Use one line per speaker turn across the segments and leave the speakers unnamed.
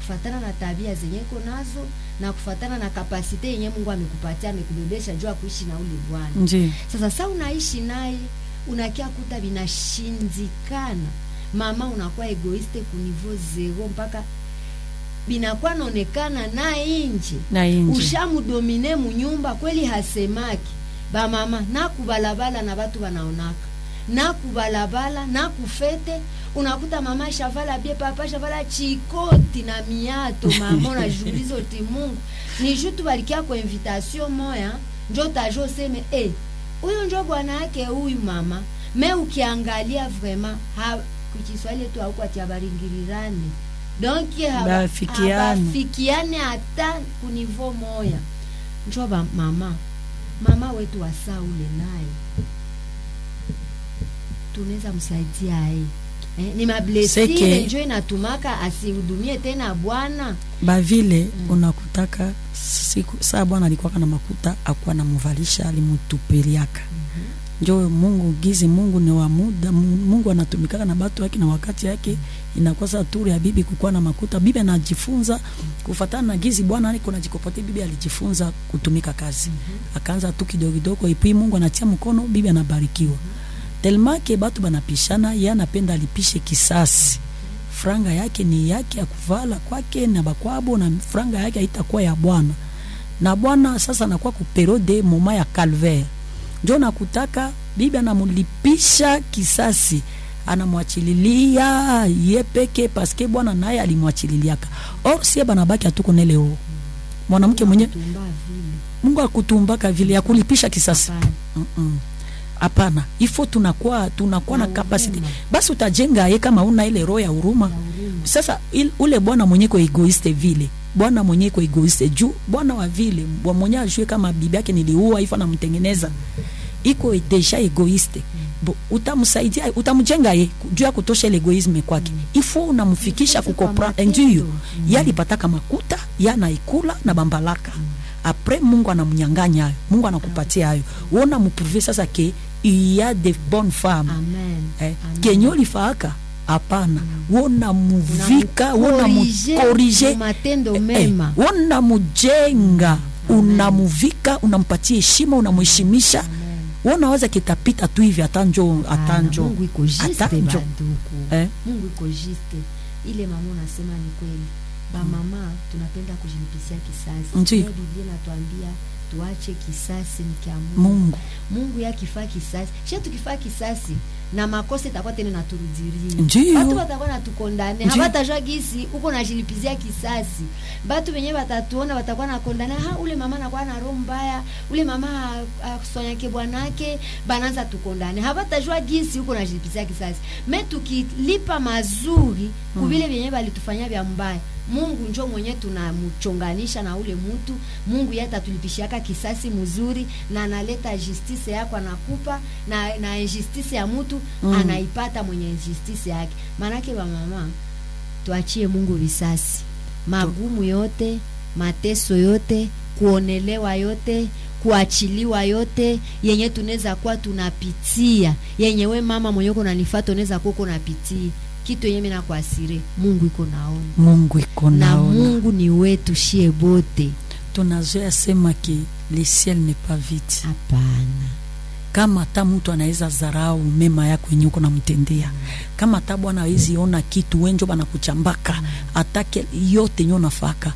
kufatana na tabia zenye iko nazo na kufatana na kapasite yenye Mungu amekupatia amekubebesha juu ya kuishi na ule bwana.
ndio
Sasa sa unaishi naye unakia kuta vinashindikana, mama unakuwa egoiste kunivo zero mpaka binakuwa naonekana na inje
na inji
ushamudomine munyumba kweli hasemaki bamama nakubalabala na batu banaonaka nakubalabala nakufete unakuta mama shavala bie papa shavala chikoti na miato mama unajiuliza uti mungu ni jutu balikia kwa invitation moya njo tajo seme eh huyu njo bwana yake huyu mama me ukiangalia vraiment ha kuchiswahili tu haukwati abaringirirane donc haba-
Bafikiane.
habafikiane hata kunivo moya njo ba mama mama wetu wasaa ule naye tunaweza msaidia aye eh, ni mablesire
Seke-
njo inatumaka asihudumie tena bwana
bavile unakutaka siku saa bwana alikuwaka na makuta akuwa namuvalisha alimutupeliaka njo mungu gizi mungu ni wa muda Mu- mungu anatumikaka na batu yake na wakati yake inakuwa saa turi ya bibi kukuwa na makuta bibi anajifunza kufatana na gizi bwana aliko najikopote bibi alijifunza kutumika kazi akaanza tu kidogo kidogo ipui mungu anatia mkono bibi anabarikiwa telmake batu banapishana ye anapenda alipishe kisasi franga yake ni yake ya kuvala kwake na bakwabo na franga yake haitakuwa ya bwana na bwana sasa anakuwa ku periode moma ya calvaire njo nakutaka bibi anamulipisha kisasi anamwachililia ye peke paske bwana naye alimwachililiaka or sie banabaki hatuko neleo mwanamke mwenye
Tumba vile
mungu akutumbaka vile ya kulipisha kisasi
Hapana.
Mm-mm. hapana ifo tunakuwa tunakuwa na
Na
kapasiti
huruma.
basi utajenga ye kama una ile roho ya huruma
Na huruma.
sasa il, ule bwana mwenye ko egoiste vile bwana mwenye ko egoiste juu bwana wa vile bwa mwenye ajue kama bibi yake niliua ifo namtengeneza iko deja egoiste bo utamsaidia utamjenga ye juu ya kutosha ile egoisme kwake ifo unamfikisha
Mfikishe kwa
kukopra
matendo.
ndio
Mm.
ye alipataka makuta ye anaikula na bambalaka apres mungu anamnyanganya hayo mungu anakupatia hayo wona mupruve sasa ke il y a de bonnes femmes
Amen.
eh,
Amen.
kenye ulifaaka hapana wona muvika wona
Unamukorije
mukorije
mu matendo mema.
wona mujenga unamuvika unampatia heshima unamuheshimisha wonaweza kitapita tu hivi atanjo
Hapana,
atanjo
Mungu iko juste
atanjo
banduku.
eh?
Mungu iko juste. Ile mama unasema ni kweli. Ba mama tunapenda kujilipisia kisasi.
Ndiyo.
Leo Biblia inatuambia tuache kisasi ni kia Mungu.
mungu
Mungu yakifaa kisasi. Shia tukifaa kisasi na makosa itakuwa tena naturudiria.
Ndiyo.
Watu watakuwa natukondane.
Ndiyo.
Hawatajua gisi uko najilipizia kisasi. Batu wenyewe watatuona watakuwa nakondana. Ha ule mama anakuwa na roho mbaya. Ule mama asonyake bwanake bananza tukondane. Hawatajua gisi uko najilipizia kisasi. Me tukilipa mazuri kuvile vyenyewe balitufanyia vya mbaya. Mungu njo mwenye tunamchonganisha na ule mtu. Mungu yeye atatulipishaka kisasi mzuri na analeta justice yako anakupa na na injustice ya mtu
Mm.
anaipata mwenye injustice yake. Maanake ba mama tuachie Mungu risasi. Magumu yote, mateso yote, kuonelewa yote, kuachiliwa yote yenye tunaweza kuwa tunapitia, yenye we mama mwenye uko unanifuata unaweza kuwa uko unapitia kitu yenye mimi nakuasire, Mungu iko naona
mungu iko
na
naona
Mungu ni wetu shie bote.
tunazoea sema ke le ciel n'est pas vide
Hapana,
kama hata mtu anaweza zarau mema yako yenye uko namtendea kama hata bwana awezi ona kitu wenjo banakuchambaka atake yote nyo nafaka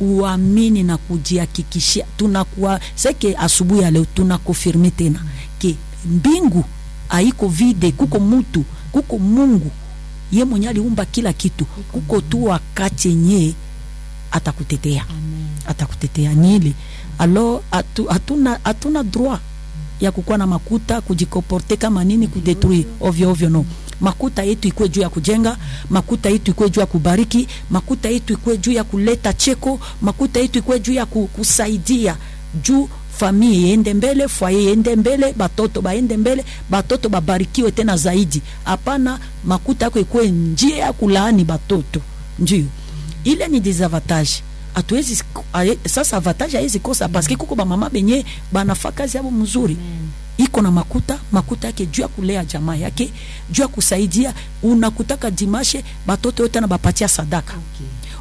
uamini na kujihakikishia tunakuwa seke asubuhi ya leo tunakofirme tena ke mbingu haiko vide kuko mutu kuko mungu ye mwenye aliumba kila kitu kuko tu wakati yenye atakutetea
amen.
atakutetea nile alo atu- hatuna hatuna droit ya kukuwa na makuta kujikoporte kama nini kudetruire ovyo ovyo no makuta yetu ikuwe juu ya kujenga makuta yetu ikuwe juu ya kubariki makuta yetu ikuwe juu ya kuleta cheko makuta yetu ikuwe juu ya ku- kusaidia juu famille iende mbele foye iende mbele batoto baende mbele batoto babarikiwe tena zaidi hapana makuta yako ikuwe njia ya kulaani batoto ndio ile ni desavantage hatuwezi aye- sasa avantage haizi kosa paske kuko bamama benye banafa kazi yabo mzuri
Amen.
iko na makuta makuta yake juu ya kulea jamaa yake juu ya kusaidia unakutaka dimashe batoto yote na bapatia sadaka
Okay.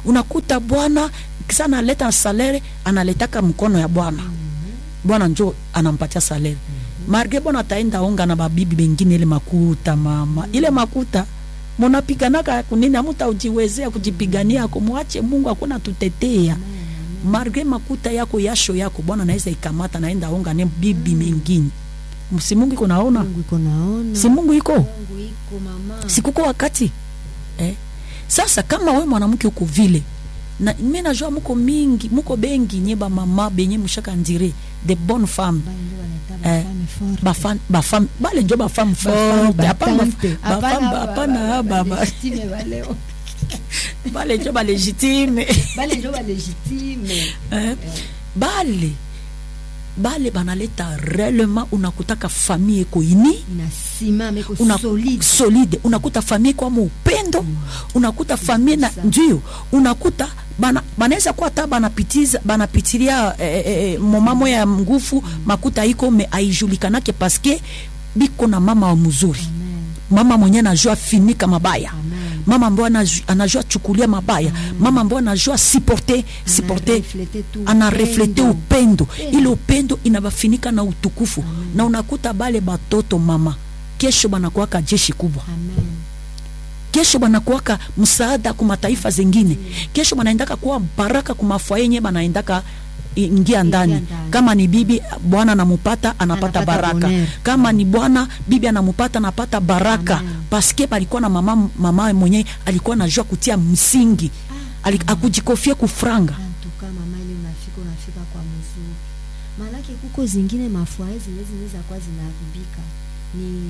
unakuta bwana kisa analeta salere analetaka mkono ya bwana bwana njo anampatia salere marge bwana ataenda onga na babibi bengine ile makuta mama ile makuta munapiganaka kunini amuta ujiwezea kujipigania kumwache mungu akuna tutetea marge makuta yako yasho yako bwana naweza ikamata naenda onga ne bibi mengine si mungu iko naona
Mungu iko naona
si mungu iko
Mungu iko mama
sikuko wakati eh? sasa kama we mwanamke uko vile na mi najua muko mingi muko bengi nye bamama benye mushaka ndire de bonne femme
Bale ndio wanaita
Eh,
bafame forte.
bafam bafam bale njo bafam
Bafame
forte hapana
batante.
baf-
Hapana
bafam
ba-
hapana
ba- ba-
baba
legitime baleo.
bale njo balegitime
bale njo balegitime
eh? bale bale banaleta réellement unakutaka famille eko ini
inasimama iko
una,
solide
solide unakuta famille kwamo upendo unakuta famille na
Kabisa.
ndio unakuta bana banaweza kuwa hata banapitiza banapitilia eh, eh, eh, momamo ya ngufu makuta iko me aijulikanake paske biko na mama wa mzuri
Amen.
mama mwenye anajua finika mabaya
Amen.
mama ambayo anaju- anajua chukulia mabaya mama ambayo anajua siporte siporte
Anareflete tu
anareflete
upendo.
upendo
Upendo.
ile upendo inabafinika na utukufu na unakuta bale batoto mama kesho banakuwaka jeshi kubwa
Amen.
kesho banakuwaka msaada ku mataifa zengine kesho banaendaka kuwa baraka ku mafwaye yenye banaendaka ingia ndani
ndani.
kama ni bibi bwana anamupata anapata
Anapata
baraka
bonheur.
kama ni bwana bibi anamupata anapata baraka
Amen.
paske balikuwa na mama mama mwenye alikuwa najua kutia msingi Ali, akujikofie kufranga
antuka mama ile unafika unafika kwa mzuri maanake kuko zingine mafwae zenye zinaweza kuwa zinaharibika ni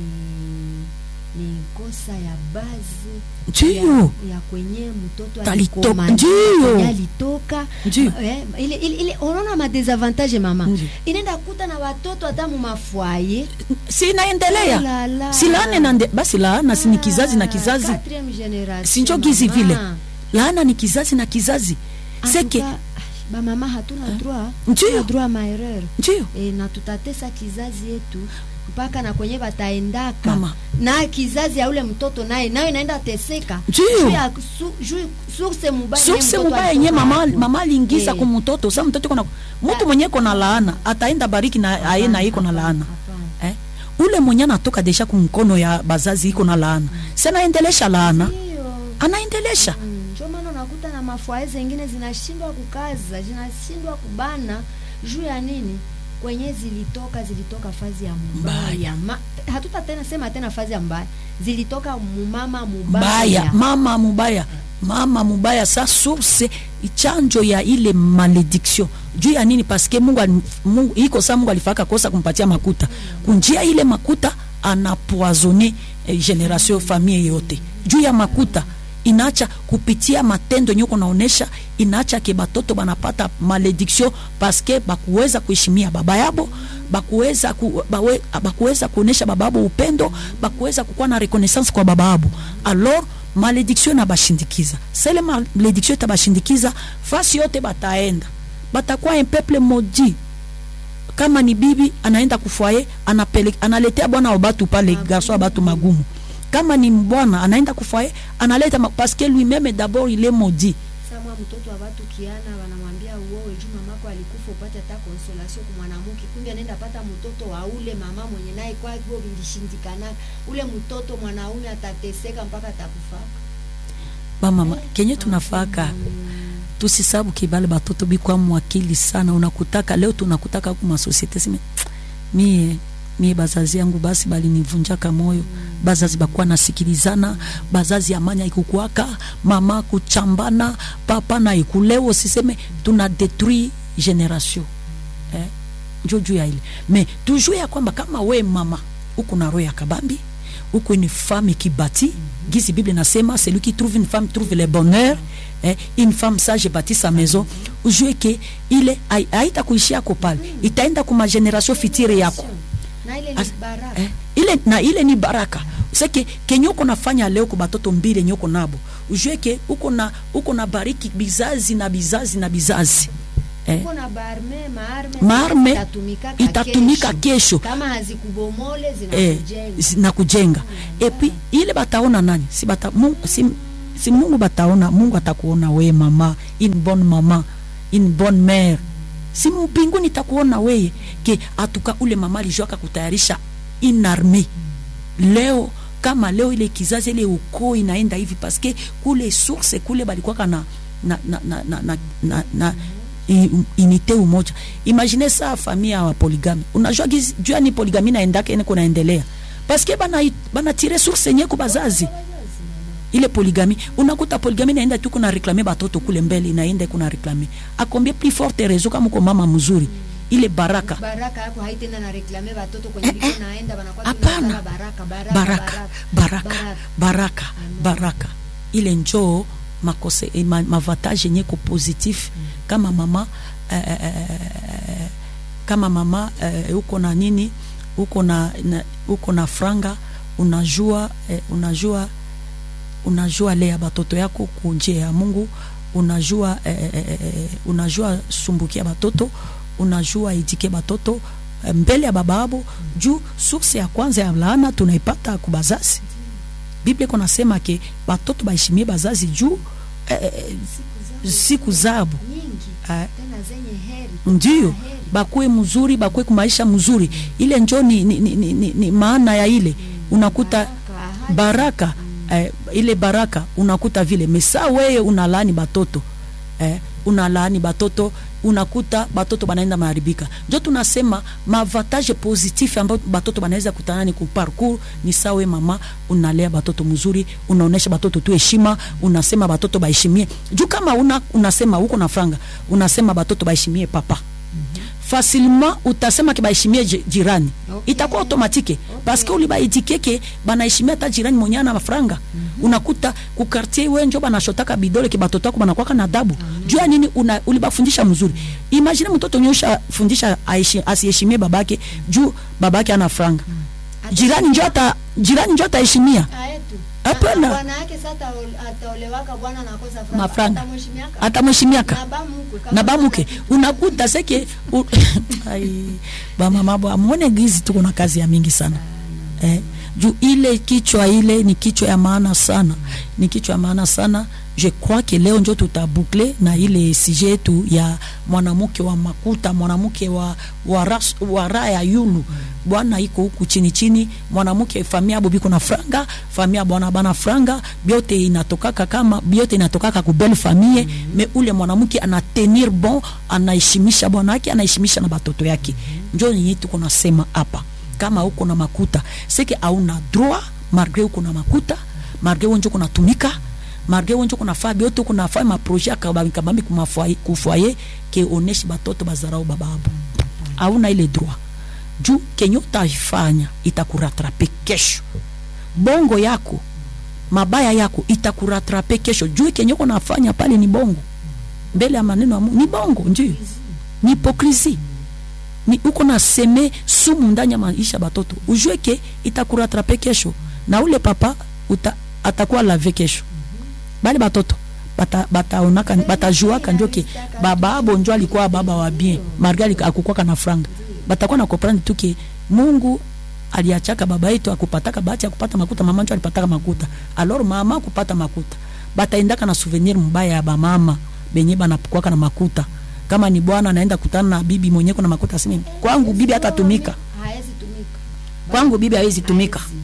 ni kosa ya bazi
Ndiyo.
ya, ya kwenye mtoto
Talito-
alikomania,
ndiyo.
kwenye alitoka
Ndiyo.
eh, ile, ile, ile unaona madesavantage mama
Ndiyo.
inaenda kuta na watoto hata mumafwaye
si inaendelea
Oh la la.
si laana nande basi laana si ni kizazi na kizazi sinjo gizi vile laana ni kizazi na kizazi seke
bamama hatuna droit
Ndiyo.
hatuna droit ma erreur
ndio
e, na tutatesa kizazi yetu mpaka na kwenye bataendaka
Mama.
na kizazi ya ule mtoto naye nayo inaenda teseka
Ndiyo.
Juu ya su- juu- source mubaya yenye
source
mtoto
mubaya yenye
alitoka
mama,
hapo.
mama aliingiza
Eh,
ku mtoto sa mtoto kona mtu mwenye kona laana ataenda bariki na aye na iko na laana
hapana.
eh? ule mwenye anatoka desha kumkono ya bazazi iko na laana si anaendelesha laana
Ndiyo.
anaendelesha
Mm, ndio maana unakuta na mafwae zengine zinashindwa kukaza zinashindwa kubana juu ya nini kwenye zilitoka zilitoka fazi ya
Mbaya.
mbaya Ma, hatuta tena sema tena fazi ya mbaya zilitoka mumama
mbaya
mubaya
mama mubaya mama mubaya sa source chanjo ya ile malediction juu ya nini paske mungu, ali- mungu iko sa mungu alifaka kosa kumpatia makuta kunjia ile makuta anapoisone eh, generation famille yote juu ya makuta inaacha kupitia matendo yenye kunaonesha inaacha ke batoto banapata malediction paske bakuweza kuheshimia baba yabo bakuweza ku, bawe, bakuweza kuonesha baba yabo upendo bakuweza kukuwa na reconnaissance kwa baba yabo alors malediction inabashindikiza sele malediction itabashindikiza fasi yote bataenda batakuwa un peuple maudit kama ni bibi anaenda kufwaye anapele, analetea bwana wa batu pale garso wa batu magumu kama ni bwana anaenda kufwaye analeta ma- parce que lui-même d'abord il est maudit
samwa mtoto wa watu kiana wanamwambia uowe juu mamako alikufa upate hata consolation kwa mwanamke kumbe anaenda pata mtoto wa ule mama mwenye naye kwa hivyo vilishindikana ule mtoto mwanaume atateseka mpaka atakufaka
bamama kenye tunafaka tusisabu kibale batoto bikwa mwakili sana unakutaka leo tunakutaka kuma societe sime mie mie bazazi yangu basi balinivunjaka moyo bazazi bakuwa nasikilizana bazazi amanya ikukwaka mama kuchambana papa na ikuleo siseme tuna detruit generation eh? njo juu ya ile me tujue ya kwamba kama we mama uko na roho ya kabambi uko une femme qui bâtit gizi bible nasema celui qui trouve une femme trouve le bonheur eh, une femme sage bâtit sa maison ujue ke ile hai- haita kuishia yako pale itaenda kuma generation fitire yako
na ile ni
As-
baraka
eh, ile na ile ni baraka seke kenye uko nafanya leo kwa batoto mbili yenye uko nabo ujue ke uko na uko na bariki bizazi na bizazi na bizazi eh,
uko na barme maarme
Maarme
itatumikaka
itatumika kesho.
kama hazikubomole
eh,
zinakujenga
zi- na kujenga epi ile bataona nani si, bata, mu, si si mungu bataona mungu atakuona we mama une bonne mama une bonne mère si mbinguni takuona weye ke atuka ule mama alijuaka kutayarisha une armée leo kama leo ile kizazi ile ukoo inaenda hivi paske kule source kule balikuwaka na na na na na, na, na, na i- unité umoja imagine saa famia wa polygame unajua gizi- jua ni polygami naendaka ene kunaendelea paske bana bana tire source yenye ku bazazi ile polygami unakuta polygami naenda tu kuna reklame batoto kule mbele inaenda kuna reklame akombie plus forte raison kama uko mama mzuri ile baraka
baraka yako haitenda na reklame batoto kwenye liko naenda banakuwa tu
hapana
nasema baraka baraka
baraka baraka baraka baraka ile njoo makose eh, ma, mavatage yenye ko positif kama mama eh, eh, eh, kama mama eh, uko na nini uko na, na uko na franga unajua eh, unajua unajua lea batoto yako kunjia ya mungu unajua eh, eh, eh, unajua sumbukia batoto unajua idike batoto eh, mbele ya baba abo juu source ya kwanza ya laana tunaipata kubazazi biblia iko nasema ke batoto baheshimie bazazi juu eh, eh, siku zabo
nyingi
eh,
tena zenye heri
ndio
heri.
bakwe mzuri bakwe kumaisha mzuri ile njo ni, ni, ni, ni, ni, ni maana ya ile unakuta
Baraka, ahadi.
baraka eh, ile baraka unakuta vile mesa weye unalaani batoto eh, unalaani batoto unakuta batoto banaenda maharibika njo tunasema maavantage positif ambayo batoto banaweza kutana ni kuparcours ni sawe mama unalea batoto mzuri unaonesha batoto tu heshima unasema batoto baheshimie juu kama una, unasema huko na franga unasema batoto baheshimie papa facilement utasema ke baheshimie ji- jirani
Okay.
itakuwa automatike paske ulibaitikeke banaheshimia hata jirani mwenye ana mafranga unakuta kukartier we njo banashotaka bidole ke batoto ako banakwaka na adabu juu ya nini una, ulibafundisha mzuri imagine mtoto nyosha fundisha aishi- asiheshimie babake juu babake ana franga jirani njo ata jirani njo ataheshimia
Aetu.
Hapana.
Na bwana yake sasa ataol- ataolewaka bwana anakosa franga.
Mafranga.
Atamheshimiaka.
atamheshimiaka
Na bamukwe, kama
na bamuke
kuna-
unakuta seke u... Ai, bamama bwa mwone gizi tuko na kazi ya mingi sana eh, juu ile kichwa ile ni kichwa ya maana sana ni kichwa ya maana sana je crois que leo njo tutabukle na ile sije yetu ya mwanamke wa makuta mwanamke wa, wa, ras, wa raha ya yulu bwana iko huku chini chini mwanamke famia abo biko na franga famia bwana bana franga byote inatokaka kama byote inatokaka ku belle famille me ule mwanamke ana tenir bon anaheshimisha bwana yake anaheshimisha na batoto yake njo yenye tuko nasema hapa kama uko na makuta seke auna droit malgré uko na makuta malgré wenjo kunatumika malgré wenjo kunafaa byote kunafaa maproje akabambi kufoye ke oneshi batoto bazarau bababo auna ile droit juu kenye utaifanya itakuratrape kesho bongo yako mabaya yako itakuratrape kesho juu kenye uko nafanya pale ni bongo mbele ya maneno ya Mungu ni bongo ndio ni hipokrisi ni uko na seme sumu ndani ya maisha batoto ujue ke itakuratrape kesho na ule papa uta, atakuwa lave kesho bale batoto bata- bataonaka batajuaka njo ke baba abo njo alikuwa baba wa bien margali akukwaka na franga batakuwa na comprendre tu ke mungu aliachaka baba yetu akupataka bahati ya kupata makuta mama njo alipataka makuta alors mama kupata makuta bataendaka na souvenir mbaya ya bamama benye banakwaka na makuta kama ni bwana anaenda kutana na bibi mwenye kuna makuta aseme kwangu bibi hatatumika
Haezi tumika.
kwangu bibi hawezi tumika
Haezi.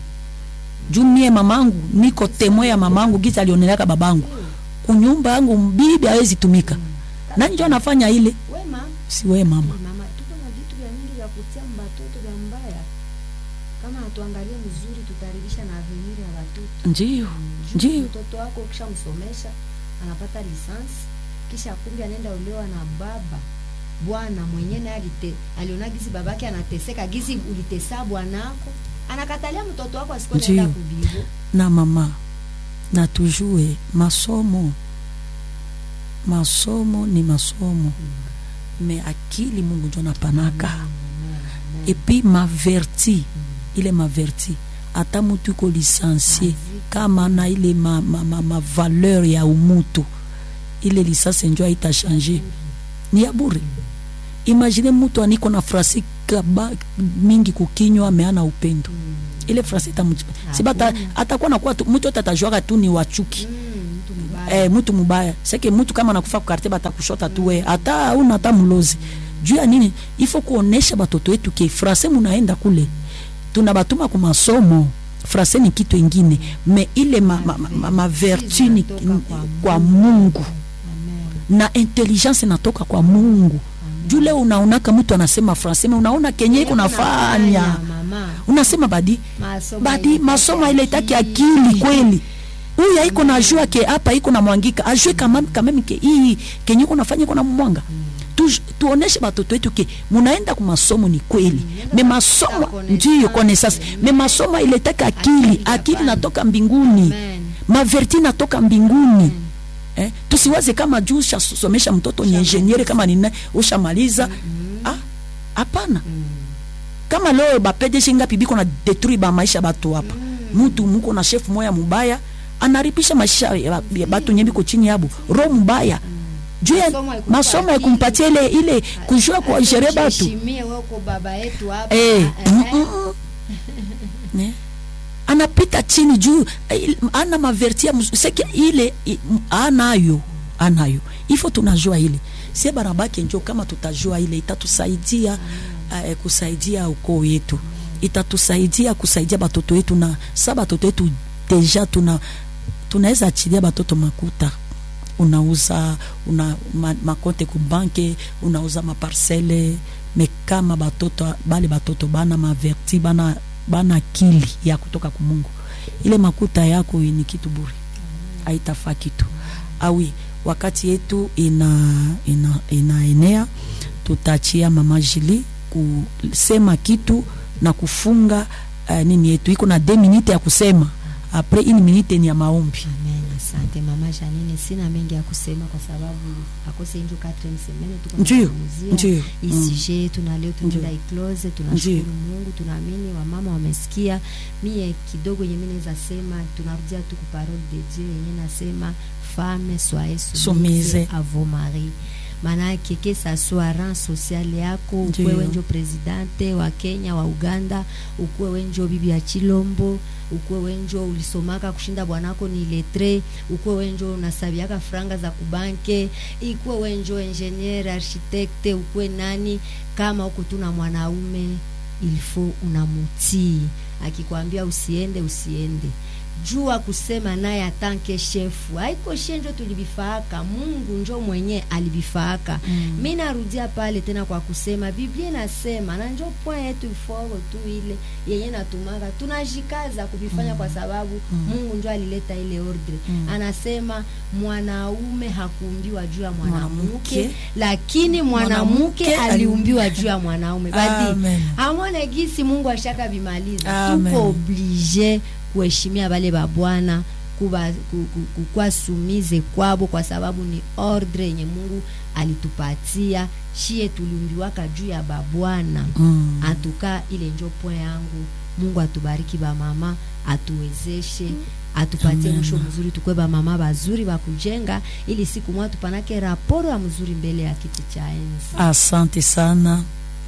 juu mie mamangu niko temwe ya mamangu giza alionelaka babangu kunyumba yangu bibi hawezi tumika nani njo anafanya ile
Wema,
si we mama
mama tuko na vitu vya mingi vya kutia mbatoto vya mbaya kama hatuangalie mzuri tutaribisha na avenir ya watoto
ndio ndio
mtoto wako ukishamsomesha anapata lisansi kisha kumbe anaenda olewa na baba bwana mwenye naye alite aliona gizi babake anateseka gizi ulitesa bwanako anakatalia mtoto wako asikuwa naenda
Ndio.
kubibo
na mama na tujue masomo masomo ni masomo me akili mungu njo napanaka epi maverti ile maverti ata mutu iko lisansie kama na ile ma, ma, ma, ma valeur ya umutu ile lisansi njo aita change ni ya bure imagine mutu aniko na frasi kaba mingi kukinywa ameana upendo ile frasi itamu si bata atakuwa nakuwa tu- mtu yote atajuaka tu ni wachuki
Mubaya.
eh, mtu mubaya seke mtu kama nakufa kukarte batakushota tu we hata una hata mlozi juu ya nini ifo kuonesha batoto wetu ke frase munaenda kule tunabatuma ku masomo frase ni kitu ingine me ile ma, ma, ma, ma, ma vertu ni
zinatoka kwa
kwa Mungu
Amen.
na intelligence inatoka kwa Mungu juu leo unaonaka mtu anasema frase me unaona kenye iko nafanya
mama
unasema badi
Masomo
badi
hailetaki
masomo hailetaki
akili.
akili kweli huyu haiko na jua ke hapa iko na mwangika ajue kama kama ke hii kenye iko nafanya iko na mwanga tu, tuoneshe batoto wetu ke munaenda ku masomo ni kweli me masomo
connaissance.
ndio connaissance me masomo hailetaki akili
Akili
akili
hapana.
natoka mbinguni
Amen.
maverti natoka mbinguni eh, tusiwaze kama juu ushasomesha mtoto ni ingeniere kama nina ushamaliza ah hapana kama leo bapedeshi ngapi biko na detruire ba maisha batu hapa mtu muko na chef moya mubaya anaripisha maisha ya ya batu nye biko chini yabo roho mubaya juu ya
Masomo haikupa
masomo
akili.
haikumpatia ile ile kujua kwa jere batu
Heshimie wewe uko baba yetu hapa
eh,
Eh,
mm, mm, mm. Ne? anapita chini juu eh, ana mavertia seke ile i- m- anayo anayo ifo tunajua ile sie barabake njo kama tutajua ile itatusaidia uh, kusaidia ukoo yetu itatusaidia kusaidia batoto wetu na sa batoto wetu deja tuna tunaweza achilia batoto makuta unauza una ma, makonte ku banke unauza maparcele me kama batoto bale batoto bana maverti bana bana akili ya kutoka ku Mungu ile makuta yako ni kitu bure haitafaa kitu awi wakati yetu ina ina inaenea tutachia mama Jili kusema kitu na kufunga uh, nini yetu iko na 2 minute ya kusema apres une minute ni ya maombi
Amen. Asante mama Janine, sina mengi ya kusema kwa sababu akose njo 4 semaine tuko
Ndiyo,
tunazungumzia
ndiyo, mm.
isije yetu na leo tunaenda
Ndiyo.
iklose. Tunashukuru
Ndiyo.
Mungu, tunaamini wamama wamesikia. Mie kidogo yenye mimi naweza sema, tunarudia tu ku parole de Dieu yenye nasema femme soyez
Soumise.
soumise à vos maris manake ke sa soit rang social yako
Ndiyo.
ukuwe wenjo presidente wa Kenya wa Uganda ukuwe wenjo bibi ya Chilombo ukuwe wenjo ulisomaka kushinda bwanako ni letre ukuwe wenjo unasabiaka franga za kubanke ikuwe wenjo engineer architecte ukuwe nani kama uko tu na mwanaume ilfo unamutii akikwambia usiende usiende jua kusema naye atanke shefu haiko she njo tulivifaaka mungu njo mwenye alivifaaka
Mm.
mi narudia pale tena kwa kusema biblia inasema na njo point yetu iforo tu ile yenye natumaka tunajikaza kuvifanya kwa sababu mungu njo alileta ile ordre anasema mwanaume hakuumbiwa juu ya mwanamke
Mwanamke.
lakini mwanamke
Mwanamke
aliumbiwa juu ya mwanaume badi
Amen.
amone gisi mungu ashaka vimaliza
Amen.
tuko oblige kuheshimia bale babwana kuba ku- ku- kukwa sumize kwabo kwa sababu ni ordre yenye mungu alitupatia shie tuliumbiwaka juu ya babwana
Mm.
atuka ile njo point yangu mungu atubariki bamama atuwezeshe atupatie
Amen.
mwisho mzuri tukwe bamama bazuri bakujenga ili siku moja tupanake raporo ya mzuri mbele ya kiti cha enzi
asante sana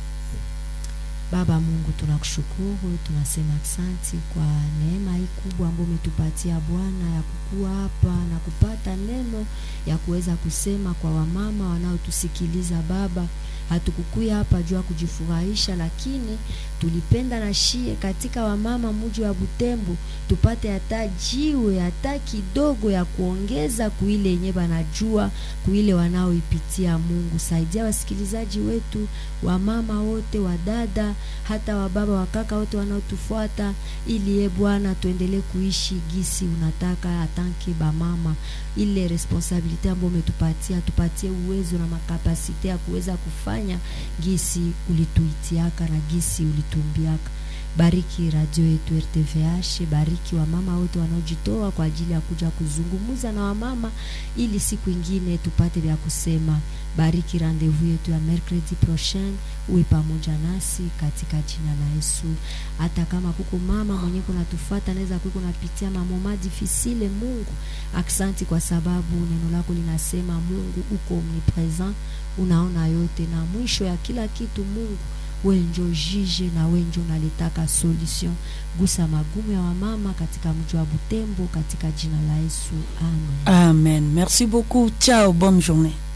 Baba Mungu, tunakushukuru, tunasema asante kwa neema hii kubwa ambayo umetupatia Bwana ya kukua hapa na kupata neno ya kuweza kusema kwa wamama wanaotusikiliza Baba. Hatukukuya hapa juu ya kujifurahisha, lakini tulipenda na shie katika wamama muji wa Butembo tupate hata jiwe hata kidogo ya kuongeza kuile yenye banajua kuile wanaoipitia. Mungu, saidia wasikilizaji wetu wamama wote, wadada, hata wababa, wakaka wote wanaotufuata, ili ye Bwana tuendelee kuishi gisi unataka atanke bamama, ile responsabilite ambayo umetupatia, tupatie uwezo na makapasite ya kuweza kufanya gisi ulituitiaka na gisi ulitumbiaka. Bariki radio yetu RTVH, bariki wamama wote wanaojitoa kwa ajili ya kuja kuzungumza na wamama ili siku ingine tupate vya kusema. Bariki rendezvous yetu ya mercredi prochain, uwe pamoja nasi katika jina la Yesu. Hata kama kuko mama mwenye kunatufata naweza kuko napitia mamoma difficile, Mungu aksanti kwa sababu neno lako linasema Mungu uko omnipresent, unaona yote na mwisho ya kila kitu Mungu we njo jije na we njo naletaka solution gusa magumu ya wamama katika mji wa butembo katika jina la yesu amen
amen merci beaucoup ciao bonne journée